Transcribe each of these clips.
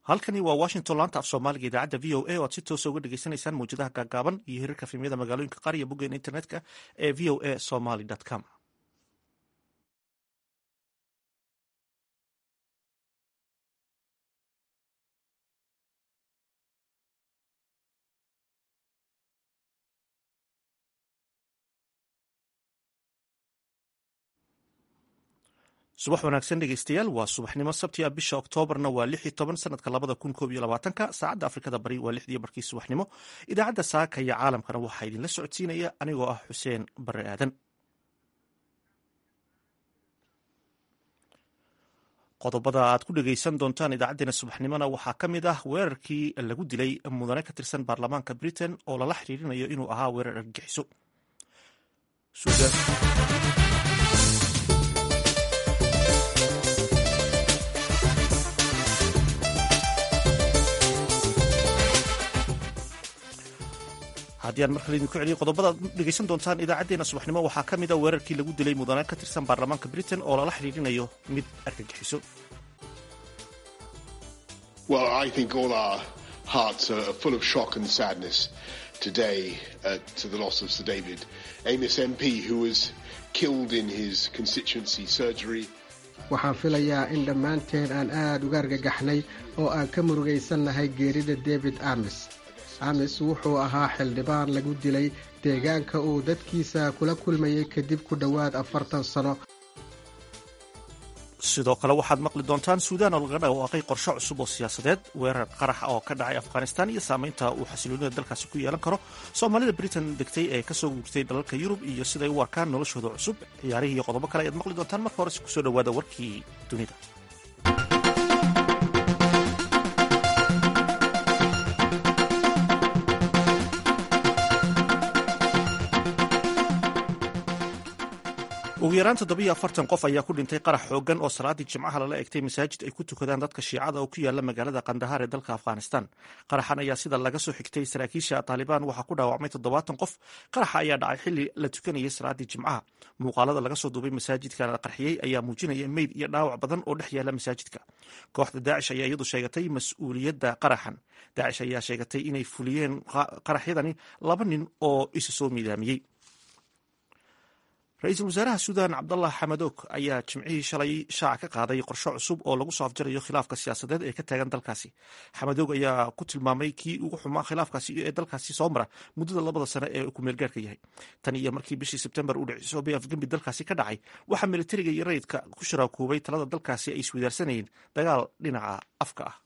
halkani waa washington laanta af soomaaliga idaacadda v o a o aad si toosa uga dhegeysanaysaan mawjadaha gaagaaban iyo hirarka fimyada magaalooyinka qaar iyo boggeena internetka ee v o a somaly com subax wanaagsan dhegeystayaal waa subaxnimo sabti a bisha oktoobarna waa lix iyo toban sanadka labada kun koob iyo labaatanka saacadda afrikada bari waa lixdii barkii subaxnimo idaacadda saaka iyo caalamkana waxaa idinla socodsiinaya anigoo ah xuseen bare aadan qodobada aad ku dhegeysan doontaan idaacadeena subaxnimona waxaa ka mid ah weerarkii lagu dilay mudane ka tirsan baarlamaanka britain oo lala xiriirinayo inuu ahaa weerar argagixiso haddii aan markale idinku celiyo qodobada ad dhegeysan doontaan idaacadeena subaxnimo waxaa ka mid a weerarkii lagu dilay mudane ka tirsan baarlamaanka britain oo lala xiriirinayo mid argagixiso Well, I think all our hearts are full of shock and sadness today uh, to the loss of Sir David Amos MP, who was killed in his constituency surgery. waxaan filayaa in dhammaanteen aan aad uga argagaxnay oo aan ka murugaysannahay geerida david amis amis wuxuu ahaa xildhibaan lagu dilay deegaanka uu dadkiisa kula kulmayay kadib ku dhowaad afartan sano sidoo kale waxaad maqli doontaan suudaan oo laga dhawaaqay qorshe cusub oo siyaasadeed weerar qarax oo ka dhacay afghanistan iyo saamaynta uu xasiloonida dalkaasi ku yeelan karo soomaalida britain degtay ee kasoo guurtay dalalka yurub iyo siday u arkaan noloshooda cusub ciyaarihii iyo qodobo kale ayaad maqli doontaan marka horese kusoo dhawaada warkii dunida ugu yaraan toddobiyo afartan qof ayaa ku dhintay qarax xoogan oo salaadii jimcaha lala egtay masaajid ay ku tukadaan dadka shiicada oo ku yaala magaalada kandahaar ee dalka afghanistan qaraxan ayaa sida laga soo xigtay saraakiisha taalibaan waxaa ku dhaawacmay toddobaatan qof qaraxa ayaa dhacay xili la tukanayay salaadii jimcaha muuqaalada laga soo duubay masaajidka la qarxiyey ayaa muujinaya meyd iyo dhaawac badan oo dhex yaala masaajidka kooxda daacish ayaa iyadu sheegatay mas-uuliyadda qaraxan daacish ayaa sheegatay inay fuliyeen qaraxyadani laba nin oo isa soo miidaamiyey ra-iisul wasaaraha suudan cabdallah xamadoog ayaa jimcihii shalay shaaca ka qaaday qorshe cusub oo lagu soo afjarayo khilaafka siyaasadeed ee ka taagan dalkaasi xamadoog ayaa ku tilmaamay kii ugu xumaa khilaafkaasi ee dalkaasi soo mara muddada labada sane ee kumeelgaarka yahay tan iyo markii bishii sebtembar uu dhicisoobay afgembi dalkaasi ka dhacay waxaa militariga iyo rayidka ku sharaakoobay talada dalkaasi ay iswadaarsanayeen dagaal dhinaca afka ah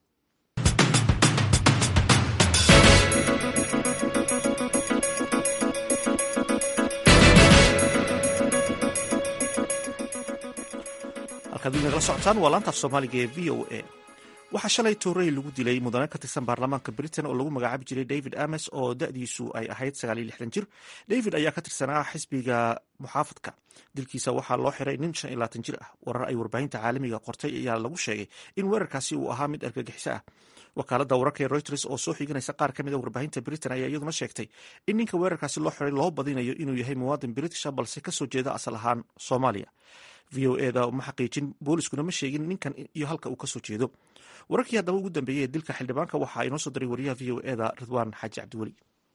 halkaad nagala socotaan waa laanta af soomaaliga ee v o a waxaa shalay toorey lagu dilay mudane ka tirsan baarlamaanka britain oo lagu magacaabi jiray david ames oo da-diisu ay ahayd sagaal iyo lixdan jir david ayaa ka tirsanaa xisbiga muxaafadka dilkiisa waxaa loo xiray nin shan iyo labaatan jir ah warar ay warbaahinta caalamiga qortay ayaa lagu sheegay in weerarkaasi uu ahaa mid argagixiso ah wakaaladda wararka ee reuters oo soo xiganaysa qaar ka mid a warbaahinta britain ayaa iyaduna sheegtay in ninka weerarkaasi loo xiray loo badinayo inuu yahay muwaadin britisha balse kasoo jeeda asal ahaan soomaaliya v o eda ma xaqiijin booliskuna ma sheegin ninkan iyo halka uu kasoo jeedo wararkii haddaba ugu dambeeyey ee dilka xildhibaanka waxaa inoo soo diray wariyaha v o eda ridwaan xaaji cabdiweli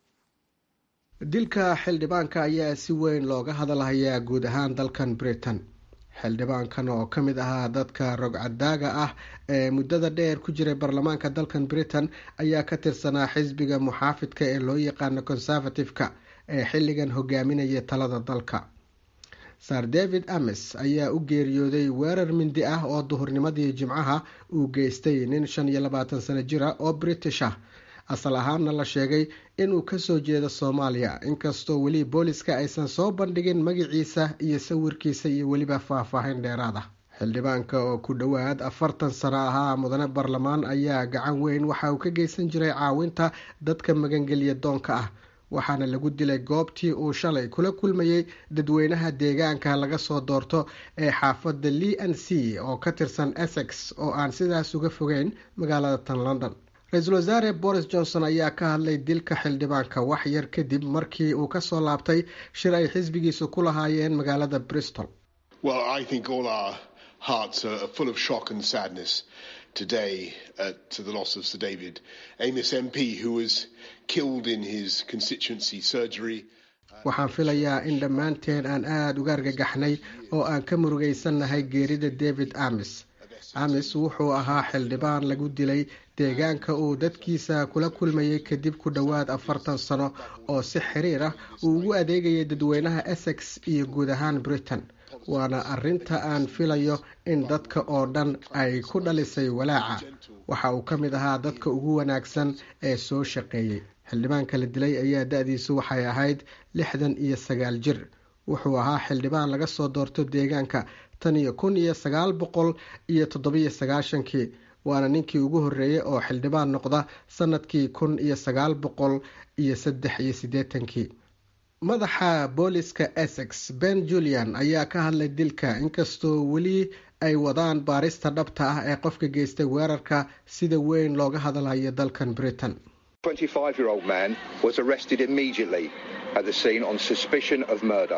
dilka xildhibaanka ayaa si weyn looga hadalhayaa guud ahaan dalkan britain xildhibaankan oo ka mid ahaa dadka rogcadaaga ah ee muddada dheer ku jiray baarlamaanka dalkan britain ayaa ka tirsanaa xisbiga muxaafidka ee loo yaqaano conservative-ka ee xilligan hogaaminaya talada dalka sar david ames ayaa u geeriyooday weerar mindi ah oo duhurnimadii jimcaha uu geystay nin shan iyo labaatan sano jira oo british ah asal ahaanna la sheegay inuu kasoo jeedo soomaaliya inkastoo weli booliska aysan soo bandhigin magaciisa iyo sawirkiisa iyo weliba faahfaahin dheeraad ah xildhibaanka oo ku dhowaad afartan sano ahaa mudane baarlamaan ayaa gacan weyn waxa uu ka geysan jiray caawinta dadka magangelya doonka ah waxaana lagu dilay goobtii uu shalay kula kulmayey dadweynaha deegaanka laga soo doorto ee xaafadda le n c oo ka tirsan essex oo aan sidaas uga fogeyn magaalada tan london ra-iisul wasaare boris johnson ayaa ka hadlay dilka xildhibaanka wax yar kadib markii uu kasoo laabtay shir ay xisbigiisu ku lahaayeen magaalada bristol Well, I think all our hearts are full of shock and sadness today uh, to the loss of Sir David Amos MP, who was killed in his constituency surgery. waxaan filayaa in dhammaanteen aan aada uga argagaxnay oo aan ka murugaysannahay geerida david amis amis wuxuu ahaa xildhibaan lagu dilay deegaanka uu dadkiisa kula kulmayay kadib ku dhowaad afartan sano oo si xiriir ah uu ugu adeegayay dadweynaha essex iyo guud ahaan britain waana arinta aan filayo in dadka oo dhan ay ku dhalisay walaaca waxa uu ka mid ahaa dadka ugu wanaagsan ee soo shaqeeyey xildhibaanka la dilay ayaa da-diisu waxay ahayd lixdan iyo sagaal jir wuxuu ahaa xildhibaan laga soo doorto deegaanka tan iyo kun iyo sagaal boqol iyo toddobiyo sagaashankii waana ninkii ugu horreeyey oo xildhibaan noqda sanadkii kun iyo sagaal boqol iyo saddex iyo siddeetankii madaxa booliska essex ben julian ayaa ka hadlay dilka inkastoo weli ay wadaan baarista dhabta ah ee qofka geystay weerarka sida weyn looga hadlayo dalkan britain 25 year old man was arrested immediately at the scene on suspicion of murder.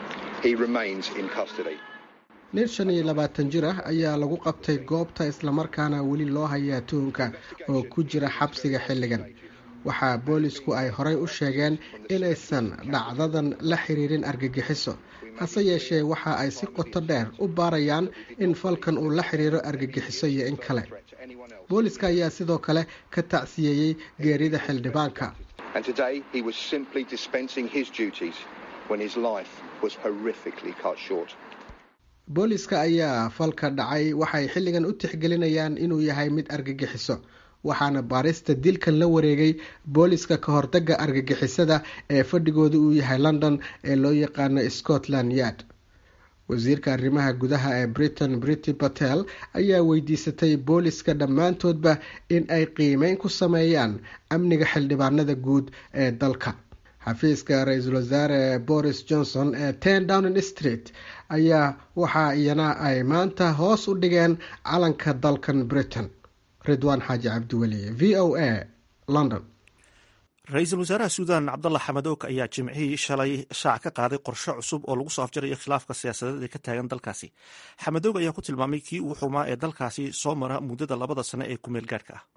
He remains in custody. nin shan iyo labaatan jir ah ayaa lagu qabtay goobta islamarkaana weli loo hayaa tuhunka oo ku jira xabsiga xilligan waxaa boolisku ay horey u sheegeen inaysan dhacdadan la xiriirin argagixiso hase yeeshee waxa ay si qoto dheer u baarayaan in falkan uu la xiriiro argagixiso iyo in kale booliska ayaa sidoo kale ka tacsiyeeyey geerida xildhibaanka And today he was simply dispensing his duties when his life was horrifically cut short. booliska ayaa falka dhacay waxay xilligan u tixgelinayaan inuu yahay mid argagixiso waxaana baarista dilkan la wareegay booliska ka hortaga argagixisada ee fadhigooda uu yahay london ee loo yaqaano scotland yard wasiirka arrimaha gudaha ee britain brity patel ayaa weydiisatay booliska dhammaantoodba in ay qiimeyn ku sameeyaan amniga xildhibaanada guud ee dalka xafiiska ra-iisul wasaare boris johnson ee ten downing street ayaa waxa iyana ay maanta hoos u dhigeen calanka dalkan britain ridwaan xaaji cabdiweli v o a london ra-iisul wasaaraha suudan cabdalla xamadoog ayaa jimcihii shalay shaac ka qaaday qorshe cusub oo lagu soo afjarayo khilaafka siyaasadeed ee ka taagan dalkaasi xamadoog ayaa ku tilmaamay kii ugu xumaa ee dalkaasi soo mara muddada labada sano ee kumeel gaadhka ah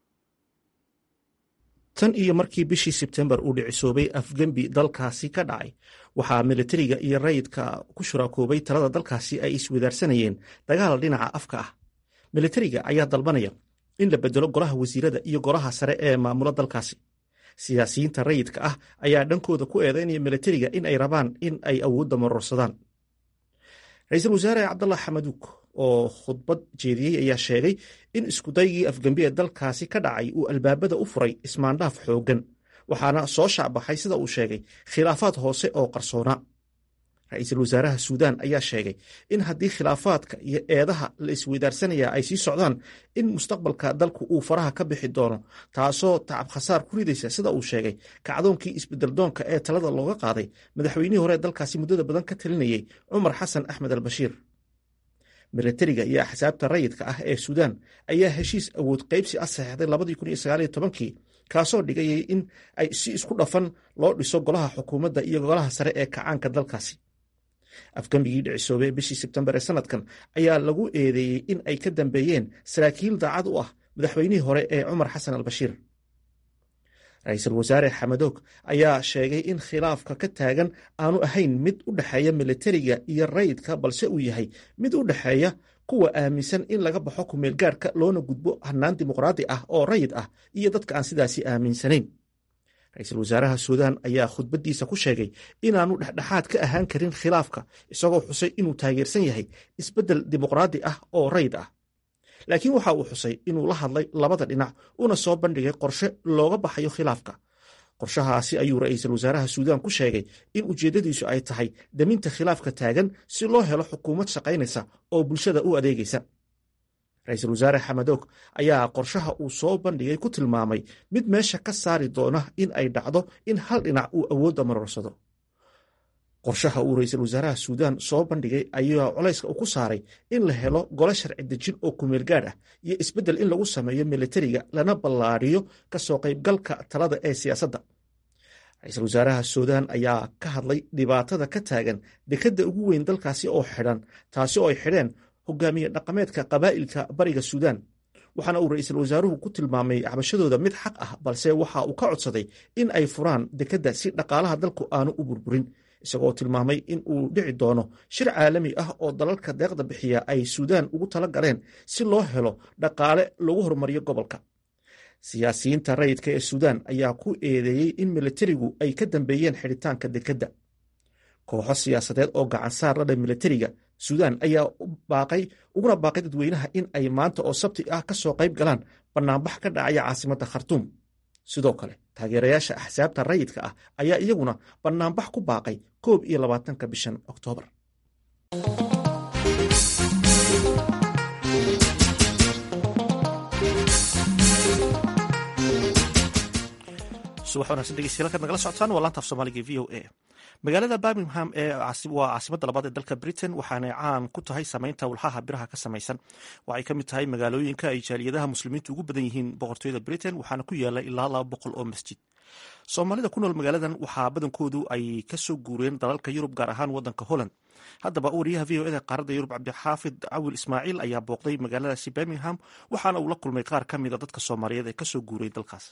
tan iyo markii bishii sebtembar uu dhicisoobay afgembi dalkaasi ka dhacay waxaa militariga iyo rayidka ku shuraakoobay talada dalkaasi ay iswadaarsanayeen dagaal dhinaca afka ah militariga ayaa dalbanaya in la bedelo golaha wasiirada iyo golaha sare ee maamula dalkaasi siyaasiyiinta rayidka ah ayaa dhankooda ku eedeynaya militariga in ay rabaan in ay awoodda marorsadaan ra-iisul wasaare cabdallah xamaduug oo khudbad jeediyey ayaa sheegay in iskudaygii afgembi ee dalkaasi ka dhacay uu albaabada u furay ismaandhaaf xooggan waxaana soo shaacbaxay sida uu sheegay khilaafaad hoose oo qarsoona ra-iisul wasaaraha suudaan ayaa sheegay in haddii khilaafaadka iyo eedaha la isweydaarsanaya ay sii socdaan in mustaqbalka dalku uu faraha ka bixi doono taasoo tacab khasaar ku ridaysa sida uu sheegay kacdoonkii isbedeldoonka ee talada looga qaaday madaxweynihii hore dalkaasi muddada badan ka talinayey cumar xasan axmed albashiir militariga iyo axsaabta rayidka ah ee suudaan ayaa heshiis awood qaybsi ah saxeixday labadii kun iyo sagaal iyo tobankii kaasoo dhigayay in ay si isku dhafan loo dhiso golaha xukuumadda iyo golaha sare ee kacaanka dalkaasi afgambigii dhicisoobey bishii sebtembar ee sanadkan ayaa lagu eedeeyey in ay ka dambeeyeen saraakiil daacad u ah madaxweynihii hore ee cumar xasan albashiir ra-iisul wasaare xamadoog ayaa sheegay in khilaafka ka taagan aanu ahayn mid u dhexeeya militariga iyo rayidka balse uu yahay mid u dhexeeya kuwa aaminsan in laga baxo kumeelgaadhka loona gudbo hannaan dimuqraadi ah oo rayid ah iyo dadka aan sidaasi aaminsanayn ra-iisul wasaaraha suudaan ayaa khudbaddiisa ku sheegay inaanu dhexdhexaad ka ahaan karin khilaafka isagoo xusay inuu taageersan yahay isbeddel dimuqraadi ah oo rayid ah laakiin waxa uu xusay inuu la hadlay labada dhinac una soo bandhigay qorshe looga baxayo khilaafka qorshahaasi ayuu ra-iisul wasaaraha suudaan ku sheegay in ujeeddadiisu ay tahay daminta khilaafka taagan si loo helo xukuumad shaqaynaysa oo bulshada u adeegaysa ra-iisul wasaare xamadoog ayaa qorshaha uu soo bandhigay ku tilmaamay mid meesha ka saari doona in ay dhacdo in hal dhinac uu awoodda marorsado qorshaha uu ra-iisul wasaaraha suudaan soo bandhigay ayaa colayska u ku saaray in la helo gole sharci dejin oo kumeel gaadh ah iyo isbeddel in lagu sameeyo militariga lana ballaadhiyo ka soo qaybgalka talada ee siyaasadda ra-iisul wasaaraha suudaan ayaa ka hadlay dhibaatada ka taagan dekadda ugu weyn dalkaasi oo xidhan taasi oo ay xidheen hogaamiye dhaqameedka qabaa'ilka bariga suudaan waxaana uu ra-iisul wasaaruhu ku tilmaamay cabashadooda mid xaq ah balse waxa uu ka codsaday in ay furaan dekedda si dhaqaalaha dalku aanu u burburin isagoo tilmaamay in uu dhici doono shir caalami ah oo dalalka deeqda bixiya ay suudaan ugu tala galeen si loo helo dhaqaale lagu horumariyo gobolka siyaasiyiinta rayidka ee suudaan ayaa ku eedeeyey in militarigu ay ka dambeeyeen xidhitaanka dekedda kooxo siyaasadeed oo gacansaar la dha militariga suudaan ayaa baaqay uguna baaqay dadweynaha in ay maanta oo sabti ah ka soo qayb galaan bannaanbax ka dhacaya caasimadda khartuum sidoo kale taageerayaasha axsaabta rayidka ah ayaa iyaguna bannaanbax ku baaqay koob iyo labaatanka bishan oktoobar subax wanaagsan dhegeystayaal kaad nagala socotaan waa laantaaf soomaaliga v o a magaalada birmingham ee waa caasimadda labaad ee dalka britain waxaanay caan ku tahay sameynta walxaha biraha ka samaysan waxay ka mid tahay magaalooyinka ay jaaliyadaha muslimiintu ugu badan yihiin boqortooyada britain waxaana ku yaala ilaa laba boqol oo masjid soomaalida ku nool magaaladan waxaa badankoodu ay kasoo guureen dalalka yurub gaar ahaan wadanka holland haddaba wariyaha v o eda qaaradda yurub cabdixaafid cawil ismaaciil ayaa booqday magaaladaasi birmingham waxaana uu la kulmay qaar ka mid a dadka soomaaliyeed ee kasoo guuray dalkaas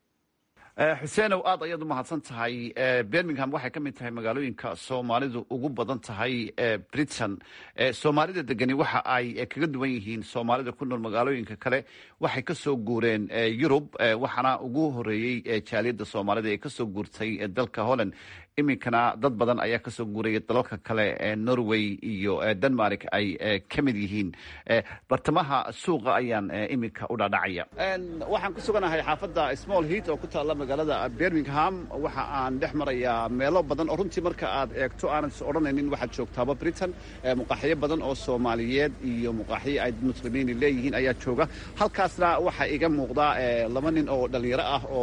xuseenow aad ayaad u mahadsan tahay birmingham waxay ka mid tahay magaalooyinka soomaalidu ugu badan tahay britain soomaalida degani waxa ay kaga duwan yihiin soomaalida ku nool magaalooyinka kale waxay ka soo guureen yurub waxaana ugu horeeyey jaaliyadda soomaalida ee kasoo guurtay dalka holland iminkana dad badan ayaa kasoo guuraya dalalka kale norway iyo denmark ay ka mid yihiin bartamaha suuqa ayaan iminka u dhadhacaya waxaan ku suganahay xaafadda small heat oo ku taalla magaalada birmingham waxa aan dhex marayaa meelo badan oo runtii marka aad eegto aanad is odhanaynin waxaad joogtaaba britain muqaaxiyo badan oo soomaaliyeed iyo muqaaxiyo ay muslimiin leeyihiin ayaa jooga halkaasna waxaa iga muuqda laba nin oo dhalinyaro ah oo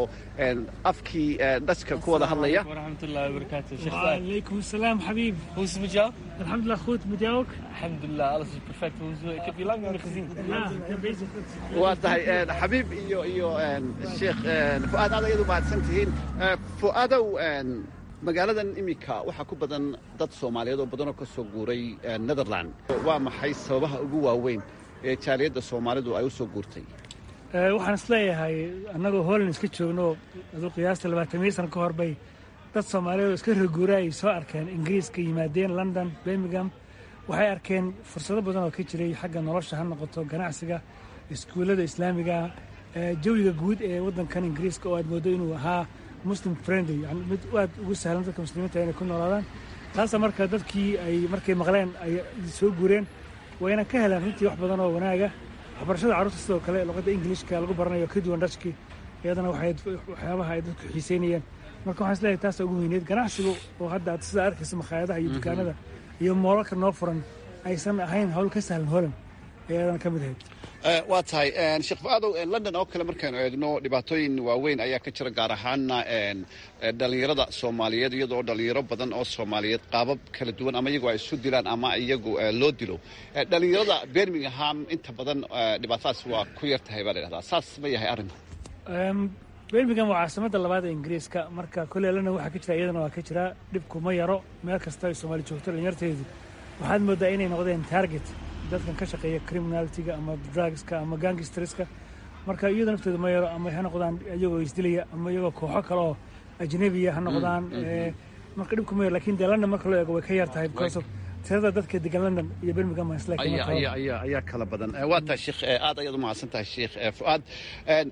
afkii dhashka ku wada hadlaya وبركاته شيخ وعليكم السلام حبيب Hoe is het met jou? الحمد لله goed met jou ook Alhamdulillah, alles is perfect. Hoe is- Ik heb je lang niet meer gezien. ja ik ben bezig met waa tahay xabiib iyo iyo sheekh fu'aad aad ayaad u mahadsan tihiin fu'aadow magaaladan iminka waxaa ku badan dad soomaaliyeed oo badan oo ka soo guuray netherland waa maxay sababaha ugu waaweyn ee jaaliyadda soomaalidu ay u soo guurtay Eh, waxaan isleeyahay annagoo holland iska joogno aduu qiyaasta labaatamiyo sano ka hor bay dad soomaaliyeed oo iska reguura ay soo arkeen ingiriiska yimaadeen london birmingham waxay arkeen fursado badan oo ka jiray xagga nolosha ha noqoto ganacsiga iskuullada islaamiga eh, jawiga guud ee waddankan ingiriiska oo aad moodo inuu ahaa muslim friendly yani mid aad ugu sahlan dadka muslimiinta inay ku noolaadaan taasa marka dadkii ay markay maqleen ay soo guureen wayna ka heleen runtii wax badan oo wanaaga waxbarashada carruurta sidoo kale luqadda ingiliishka lagu baranayo ka duwan dhashki iyadana waxay waxyaabaha ay dadku xiiseynayeen marka waxaan isleeyahay taasa ugu weyneed ganacsigu oo hadda aad sidaa arkaysa makhaayadaha iyo dukaanada iyo moolalka noo furan aysan ahayn hawl ka sahlan holan ayadana ka mid ahayd waa tahay sheekh fu'aadow london oo kale markaynu eegno dhibaatooyin waaweyn ayaa ka jira gaar ahaana dhalinyarada soomaaliyeed iyadoo dhalinyaro badan oo soomaaliyeed qaabab kala duwan ama iyagu ay isu dilaan ama iyagu loo dilo dhalinyarada birmingham inta badan dhibaatadaas waa ku yar tahay baa la yidhahdaa saas ma yahay arrinta Em, birmingham waa caasimadda labaad ee ingiriiska marka kolley london waxaa ka jira iyadana waa ka jira dhibku ma yaro meel kasta ay soomaali joogto dhalinyarteedu waxaad moodaa inay noqdeen target dadkan ka shaqeeya criminalitiga ama drugska ama gangstreska marka iyada naftooda ma yaro ama ha noqdaan iyagoo isdilaya ama iyagoo kooxo kale oo ajnabiya ha noqdaan Eh, marka dhibku ma yaro lakin dee london marka loo eego way ka yar tahay because of tirada dadka degan london iyo birmingham waa isla ayaa qiimo ayaa tahay. ayaa ayaa kala badan Eh, waa tahay sheekh eh, aad ayaad u mahadsan tahay sheekh eh, fu'aad En,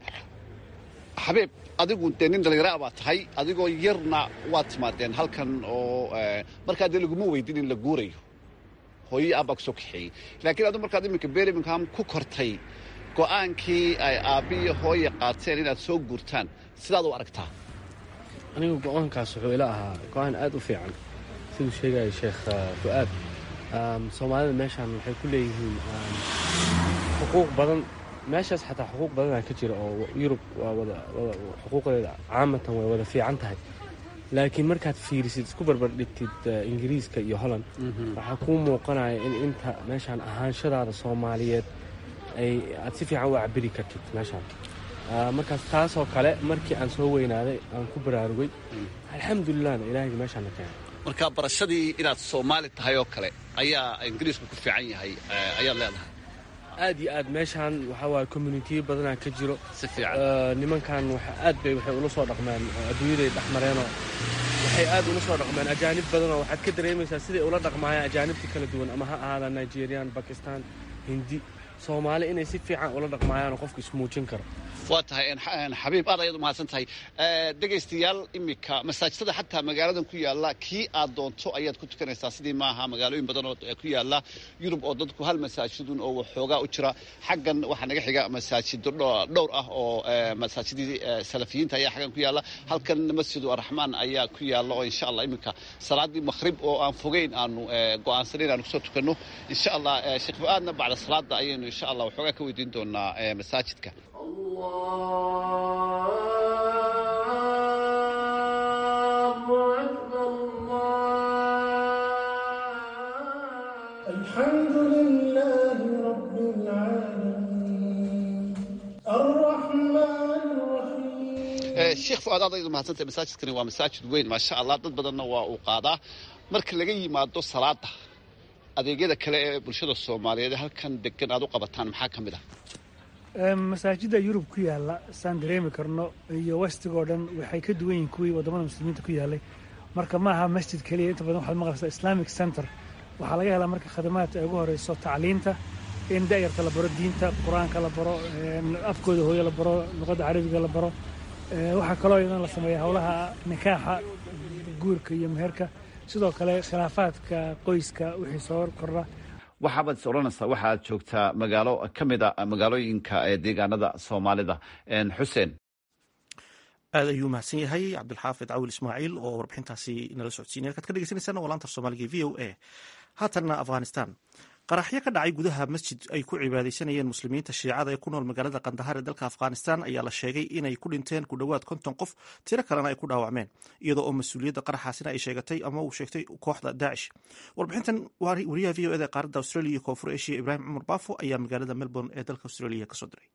xabiib adigu dee nin dhalinyaro baa tahay adigoo yarna waad timaadeen halkan oo eh, markaa dee laguma weydin in la guurayo hooyo abbaa kusoo kaxeeyey laakiin adu markaad iminka birmingham ku kortay go'aankii ay aabbiyo hooye qaateen inaad soo guurtaan sidaad u aragtaa anigu go-aankaas wuxuu ila ahaa go-aan aad u fiican siduu sheegaya sheekh uh, fu'aad Um, soomaalida meeshaan waxay ku leeyihiin um, xuquuq badan meeshaas xataa xuquuq badanaa ka jira oo yurub waa wada wada xuquuqdeeda caamatan way wada fiican tahay laakiin markaad fiirisid isku barbar dhigtid uh, ingiriiska iyo holland waxaa kuu muuqanaya in inta meeshaan ahaanshadaada soomaaliyeed ay aad si fiican u cabiri kartid meeshaan Uh, markaas taasoo kale markii aan soo weynaaday aan ku baraarugay alxamdulilahna ilaahayga meeshaan na keenay marka barashadii inaad soomaali tahay oo kale ayaa ingiriisku ku fiican yahay eh, ayaad leedahay aad iyo aad meeshaan waxaa waaye communitiyo badanaa ka jiro si fiican nimankan aad bay waxay ula soo dhaqmeen adduunyaday dhexmareenoo waxay aad ula soo dhaqmeen ajaanib badanoo waxaad ka dareemaysaa siday ula dhaqmaayaan ajaanibta kala duwan ama ha ahaada nigerian bakistan hindi soomaali inay si fiican ula dhaqmaayaanoo qofka ismuujin karo waa tahay xabiib aad ayaad umahadsan tahay dhegaystayaal iminka masaajidada xataa magaaladan ku yaalla kii aad doonto ayaad ku tukanaysaa sidii maaha magaalooyin badan oo ku yaalla yurub oo dadku hal masaajidun oo waxoogaa u jira xaggan waxaa naga xiga masaajido dhowr ah oo masaajidii salafiyiinta ayaa xaggan ku yaalla halkan masjidu araxmaan ayaa ku yaalla oo insha allah iminka salaadii makhrib oo aan fogeyn aanu go'aansaneyn aanu kusoo tukanno insha allah sheekh fu-aadna bacda salaada ayaynu insha allah waxoogaa ka weydiin doonaa masaajidka الحمد لله رب العالمين الرحمن الرحيم sheekh fu-aad aad ayaad umahadsantahay masaajidkani waa masaajid weyn maasha allah dad badanna waa uu qaadaa marka laga yimaado salaada adeegyada kale ee bulshada soomaaliyeed halkan degan aad u qabataan maxaa ka mid ah masaajidda yurub ku yaalla saan dareemi karno iyo westigoo dhan waxay ka duwan yihiin kuwii waddamada muslimiinta ku yaallay marka ma aha masjid keliya inta badan waxaad maqlaysaa islamic center waxaa laga helaa marka khadamaadka ay ugu horeyso tacliinta in da'yarta la baro diinta qur-aanka la baro afkooda hooyo la baro luqadda carabiga la baro waxaa kaloo idan la sameeya howlaha nikaaxa guurka iyo meherka sidoo kale khilaafaadka qoyska wixii soo kordha waxaabaad is odhanaysaa waxaad joogtaa magaalo ka mid a magaalooyinka ee deegaanada soomaalida xuseen aad ayuu mahadsan yahay cabdilxaafid cawil ismaaciil oo warbixintaasi nala socodsiinay halkaad ka dhegeysaneysaan waa laanta soomaaliga v o a haatanna afghanistan qaraxyo ka dhacay gudaha masjid ay ku cibaadeysanayeen muslimiinta shiicada ee ku nool magaalada kandahar ee dalka afghanistan ayaa la sheegay inay ku dhinteen ku dhowaad konton qof tiro kalena ay ku dhaawacmeen iyadoo oo mas-uuliyadda qaraxaasina ay sheegatay ama uu sheegtay kooxda daacish warbixintan wariyaha v o eda qaaradda australia iyo koonfur asia ibraahim cumar baafo ayaa magaalada melbourne ee dalka australia kasoo diray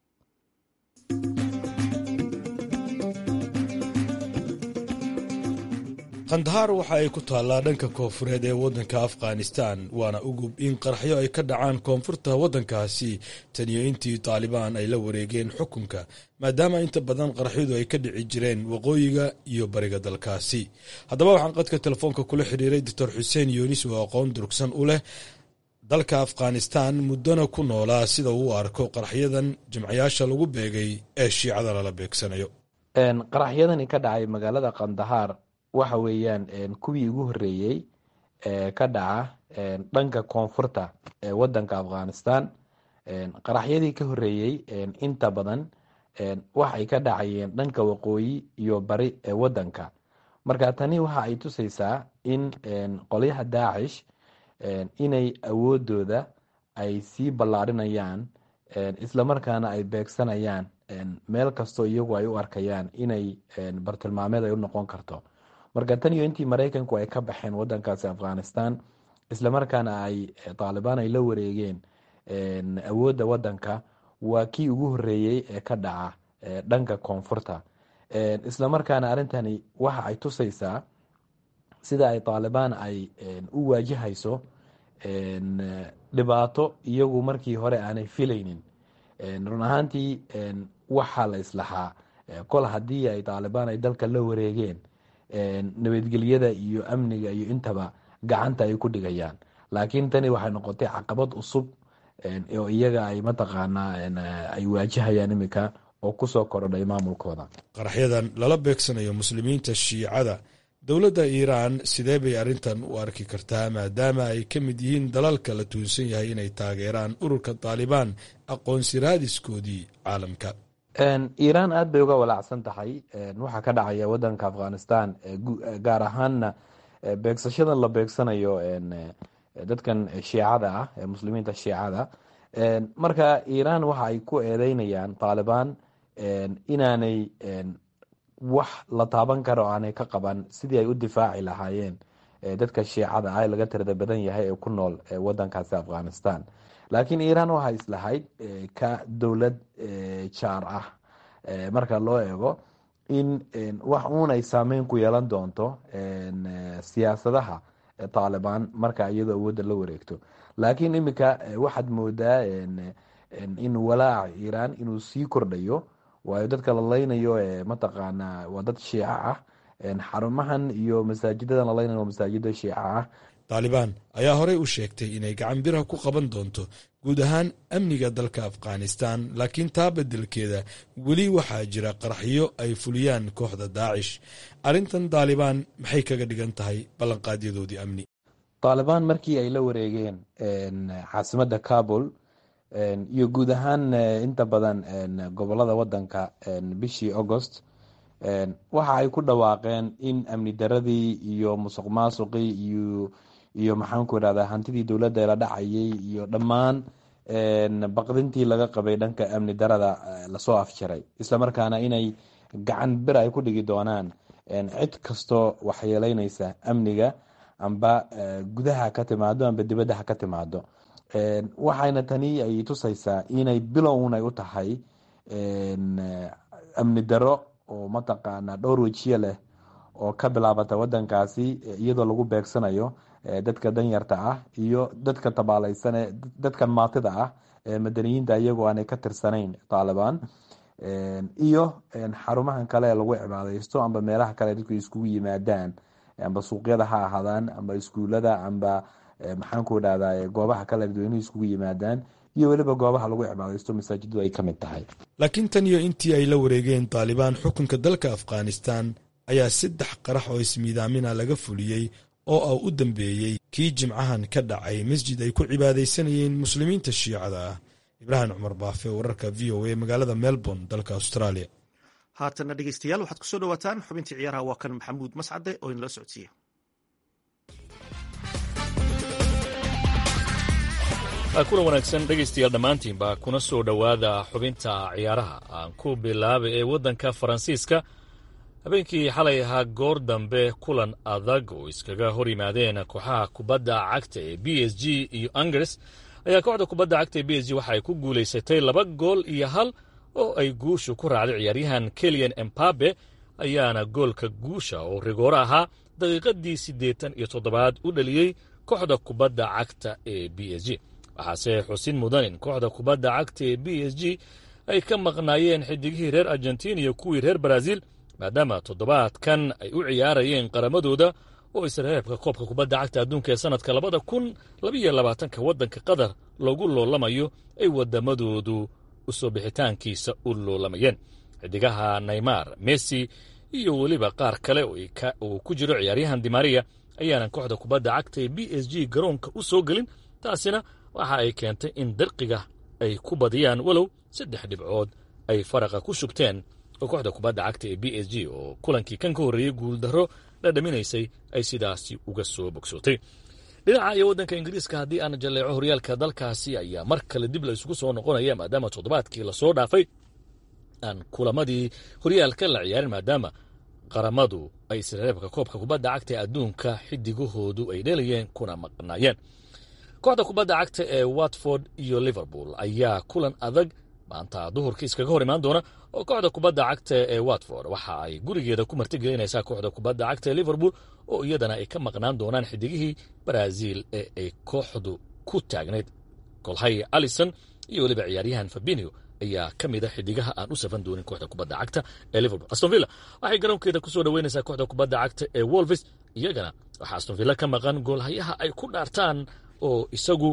kandahar waxa ay ku taallaa dhanka koonfureed ee waddanka afghanistan waana ugub in qaraxyo ay ka dhacaan koonfurta waddankaasi taniyo intii taalibaan ay la wareegeen xukunka maadaama inta badan qaraxyadu ay ka dhici jireen waqooyiga iyo bariga dalkaasi haddaba waxaan qadka telefoonka kula xidhiiray doctor xuseen yunis oo aqoon durugsan u leh dalka afghanistan muddona ku noolaa sida uu arko qaraxyadan jimcayaasha lagu beegay ee shiicada lala beegsanayo qaraxyadani ka dhacay magaalada kandahar waxa weeyaan kuwii ugu horeeyey ka dhaca dhanka koonfurta ee wadanka afghanistan qaraxyadii ka horeeyey inta badan waxay ka dhacayeen dhanka waqooyi iyo bari ee wadanka marka tani waxa ay tusaysaa in qolyaha daacish inay awoodooda ay sii ballaarinayaan islamarkaana ay beegsanayaan meel kastoo iyagu ay u arkayaan inay bartilmaameed ay u noqon karto marka tan iyo intii maraykanku ay ka baxeen wadankaasi afghanistan islamarkaana ay taalibaan ay la wareegeen awoodda wadanka waa kii ugu horeeyey ee ka dhaca dhanka koonfurta islamarkaana arrintani waxa ay tusaysaa sida ay taalibaan ay u waajahayso dhibaato iyagu markii hore aanay filaynin run ahaantii waxaa la islahaa kol haddii ay taalibaan ay dalka la wareegeen nabadgelyada iyo amniga iyo intaba gacanta ay ku dhigayaan laakiin tani waxay noqotay caqabad cusub oo iyaga ay mataqaanaa ay waajahayaan imika oo kusoo korodhay maamulkooda qaraxyadan lala beegsanayo muslimiinta shiicada dowladda iiraan sidee bay arrintan u arki kartaa maadaama ay ka mid yihiin dalalka la tuunsan yahay inay taageeraan ururka taalibaan aqoonsi raadiskoodii caalamka iiraan aad bay uga walaacsan tahay waxaa ka dhacaya wadanka afghanistan gaar ahaanna beegsashadan la beegsanayo dadkan shiicada ah ee muslimiinta shiicada marka iiraan waxa ay ku eedeynayaan taalibaan inaanay wax la taaban karo aanay ka qaban sidii ay u difaaci lahaayeen dadka shiicada ah ee laga tirada badan yahay ee ku nool wadankaasi afghanistan laakiin iiraan waxay islahayd ka dowlad jaar ah marka loo eego in wax uun ay saameyn ku yeelan doonto siyaasadaha taalibaan marka iyadoo awoodda la wareegto laakiin iminka waxaad moodaa in walaaca iiraan inuu sii kordhayo waayo dadka la leynayo mataqaanaa waa dad shiico ah xarumahan iyo masaajidadan la leynayo waa masaajida shiico ah taalibaan ayaa horey u sheegtay inay gacan biraha ku qaban doonto guud ahaan amniga dalka afghanistan laakiin taa beddelkeeda weli waxaa jira qaraxyo ay fuliyaan kooxda daacish arrintan taalibaan maxay kaga dhigan tahay ballanqaadyadoodii amni taalibaan markii ay la wareegeen caasimadda kabul iyo guud ahaan inta badan gobolada wadanka bishii agost waxa ay ku dhawaaqeen in amni daradii iyo musuq maasuqii iyo iyo maxaanku irahdaa hantidii dowladda la dhacayay iyo dhammaan baqdintii laga qabay dhanka amni darada lasoo afjaray islamarkaana inay gacan bir ay ku dhigi doonaan cid kastoo waxyeeleynaysa amniga amba gudaha ka timaado amba dibadda ha ka timaado waxayna tani ay tusaysaa inay bilown ay u tahay amni daro oo mataqaana dhowr wejiye leh oo ka bilaabata wadankaasi iyadoo lagu beegsanayo dadka danyarta ah iyo dadka tabaalaysan dadkan maatida ah madaniyiinta iyagoo aanay ka tirsanayn taalibaan iyo xarumahan kale ee lagu cibaadeysto amba meelaha kale dadku iskugu yimaadaan amba suuqyada ha ahaadaan amba iskuulada amba maxaanku idhahdaa goobaha kale dadweynuhu iskugu yimaadaan iyo weliba goobaha lagu cibaadeysto masaajiddu ay ka mid tahay laakiin tan iyo intii ay la wareegeen taalibaan xukunka dalka afghanistan ayaa saddex qarax oo ismiidaamina laga fuliyey oo ah u dambeeyey kii jimcahan ka dhacay masjid ay ku cibaadaysanayeen muslimiinta shiicada ah ibraahim cumar baafe wararka v o a magaalada melbourne dalka australia haatana dhegeystayaal waxaad kusoo dhawaataan xubintii ciyaaraha waa kan maxamuud mascade oo inala socodsiiya kulan wanaagsan dhegaystayaal dhammaantiinba kuna soo dhowaada xubinta ciyaaraha aan ku bilaabay ee waddanka faransiiska habeenkii xalay ahaa goor dambe kulan adag oo iskaga hor yimaadeen kooxaha kubadda cagta ee b s g iyo angers ayaa kooxda kubadda cagta ee b s g waxa ay ku guulaysatay laba gool iyo hal oo ay guushu ku raacday ciyaaryahan keliyan embabe ayaana goolka guusha oo rigooro ahaa daqiiqadii siddeetan iyo toddobaad u dhaliyey kooxda kubadda cagta ee b s g waxaase xusin mudan in kooxda kubadda cagta ee b s g ay ka maqnaayeen xidigihii reer argentina iyo kuwii reer baraaziil maadaama toddobaadkan ay u ciyaarayeen qaramadooda oo isreebka koobka kubadda cagta adduunka ee sannadka labada kun labiyo labaatanka waddanka qatar loogu loolamayo ay waddamadoodu usoo bixitaankiisa u loolamayeen xidigaha naymar messi iyo weliba qaar kale uu ku jiro ciyaaryahan dimariya ayaanan kooxda kubadda cagta ee b s g garoonka u soo gelin taasina waxa ay keentay in darqiga ay ku badiyaan walow saddex dhibcood ay faraqa ku shubteen oo kooxda kubadda cagta ee b s g oo kulankii kan ka horreeyey guuldarro la dhaminaysay ay sidaasi uga soo bogsootay dhinaca iyo waddanka ingiriiska haddii aan jalleeco horyaalka dalkaasi ayaa mar kale dib la isugu soo noqonaya maadaama toddobaadkii lasoo dhaafay aan kulamadii horyaalka la ciyaarin maadaama qaramadu ay isreebka koobka kubadda cagta ee adduunka xidigahoodu ay dhelayeen kuna maqnaayeen kooxda kubadda cagta ee watford iyo liverpool ayaa kulan adag maanta duhurka iskaga hor imaan doona oo kooxda kubadda cagta ee watford waxa ay gurigeeda ku martigelinaysaa kooxda kubadda cagta ee liverpool oo iyadana ay ka maqnaan doonaan xidigihii baraaziil ee ay kooxdu ku taagnayd golhay alison iyo weliba ciyaaryahan fabinio ayaa ka mid a xidigaha aan u safan doonin kooxda kubadda cagta ee liverpool astonvilla waxay garoonkeeda kusoo dhaweynaysaa kooxda kubadda cagta ee wolves iyagana waxaa astonvilla ka maqan goolhayaha ay ku dhaartaan oo isagu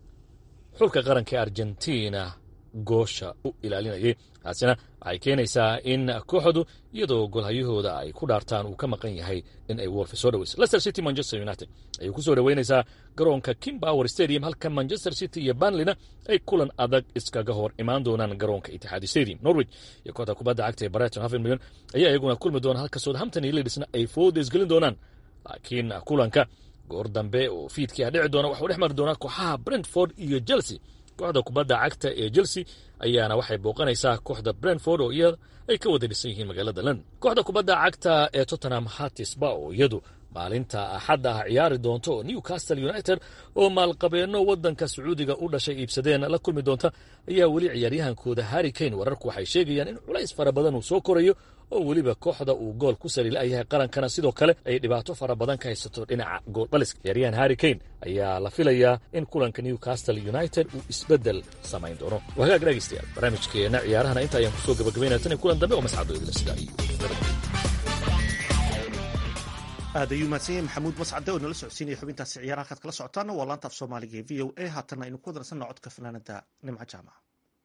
xulka qaranka ee argentina goosha u ilaalinayay taasina waxay keenaysaa in kooxdu iyadoo golharyahooda ay ku dhaartaan uu ka maqan yahay in ay wolfe soo dhaweyso leicester city manchester united ayay ku soo dhoweynaysaa garoonka king power stadium halka manchester city iyo banlina ay kulan adag iskaga hor imaan doonaan garoonka itixaadi stadium norwich iyo kooxda kubadda cagta ee brighton half milyan ayaa iyaguna kulmi doona halka southampton iyo leedsna ay fooda isgelin doonaan laakiin kulanka goor dambe oo fiidkii a dhici doona waxuu dhex mari doonaa kooxaha brentford iyo chelsea kooxda kubadda cagta ee chelsea ayaana waxay booqanaysaa kooxda brentford oo iyada ay ka wada dhisan yihiin magaalada london kooxda kubadda cagta ee tottenham hatisba oo iyadu maalinta axadda ah ciyaari doonto oo newcastle united oo maalqabeenno waddanka sacuudiga u dhashay iibsadeen la kulmi doonta ayaa weli ciyaaryahankooda harri kane wararku waxay sheegayaan in culays fara badan uu soo korayo oo weliba kooxda uu gool ku saliila'yahay qarankana sidoo kale ay dhibaato fara badan ka haysato dhinaca gooldhaliska ciyaaryahan harri kane ayaa la filayaa in kulanka newcastle united uu isbeddel samayn doono waa hagaag dhegaystayaal barnaamijkeenna ciyaarahana inta ayaan kusoo gabagabaynaya tan iyo kulan dambe oo mascado idila sidaa iyo aad ayuu mahadsan yahay maxamuud mascade oo nala socodsiinaya xubintaasi ciyaaraha kaad kala socotaana waa laanta af soomaaliga ee v o a haatanna aynu ku wadarsanno codka fanaanada nimco jaamac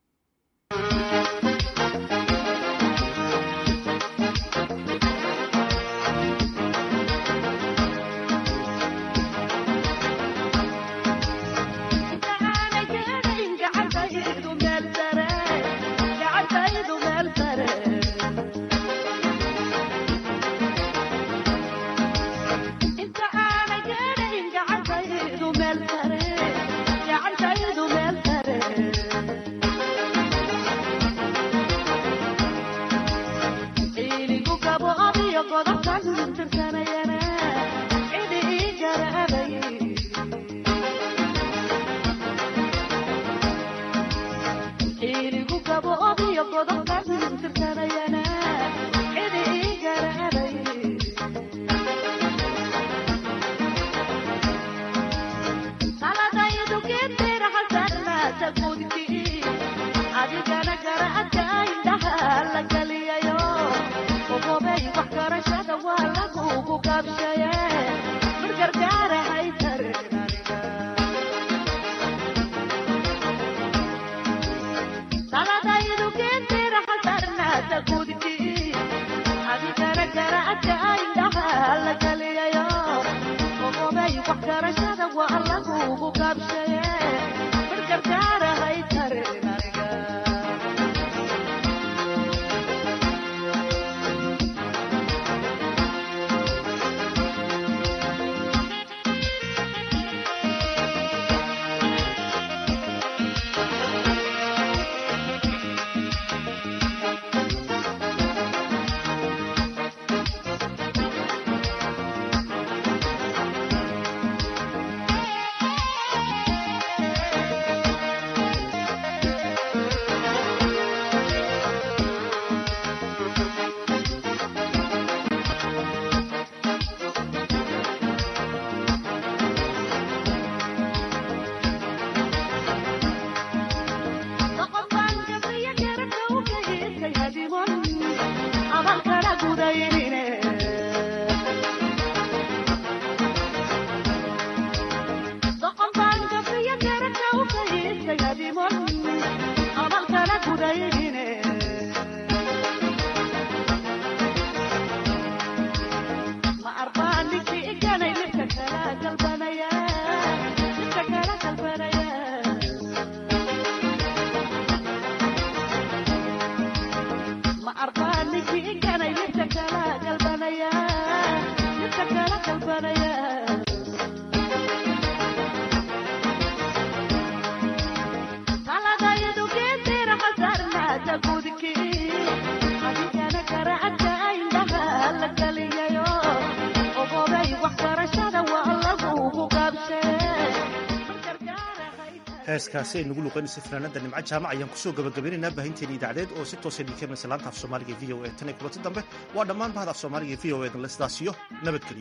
heeskaasi ay nagu luqeynaysa fanaanada nimco jaamac ayaan kusoo gabagabaynaynaa baahinteena idaacadeed oo si toosa idinka imanaysa laanta af soomaaliga v o e tan iyo kulanti dambe waa dhammaan bahda af soomaaliga v o edan le sidaas iyo nabadgeliyo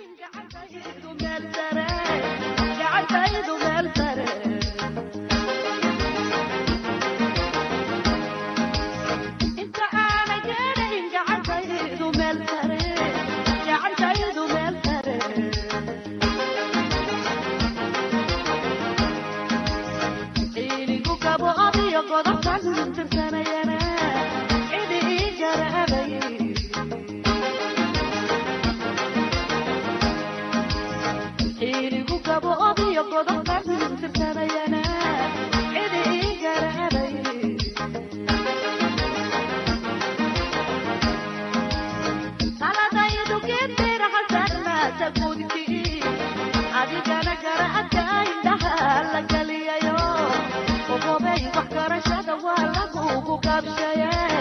adigana garacadka indhaha la galiyayo ogobay wax garashada waa lagugu qabshaye